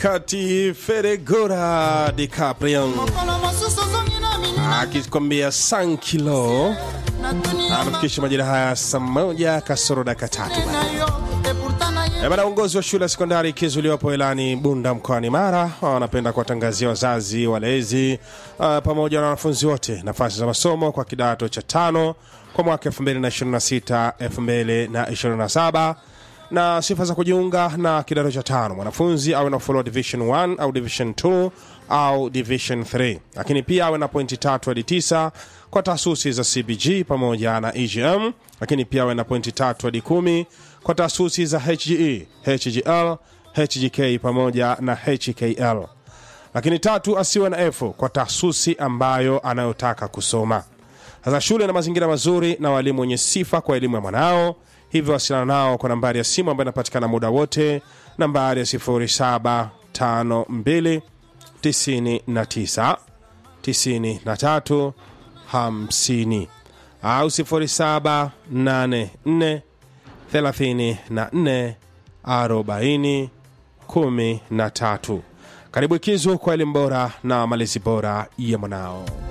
kati Feregora DiCaprio akikwambia sankilo anafikisha majira haya saa moja kasoro dakika tatu bana. Uongozi wa shule ya sekondari Kizu iliyopo Ilani Bunda mkoani Mara wanapenda kuwatangazia wazazi, walezi uh, pamoja na wanafunzi wote nafasi za masomo kwa kidato cha tano kwa mwaka 2026 2027 na sifa za kujiunga na kidato cha tano mwanafunzi awe na follow division 1 au division 2 au division 3 lakini pia awe na pointi tatu hadi tisa kwa taasisi za cbg pamoja na egm lakini pia awe na pointi tatu hadi kumi kwa taasisi za hge hgl hgk pamoja na hkl lakini tatu asiwe na f kwa taasisi ambayo anayotaka kusoma sasa shule na mazingira mazuri na walimu wenye sifa kwa elimu ya mwanao hivyo wasiliana nao kwa nambari ya simu ambayo inapatikana muda wote nambari ya 0752 99 93 50 au 0784 34 40 13 karibu ikizu kwa elimu bora na malezi bora ya mwanao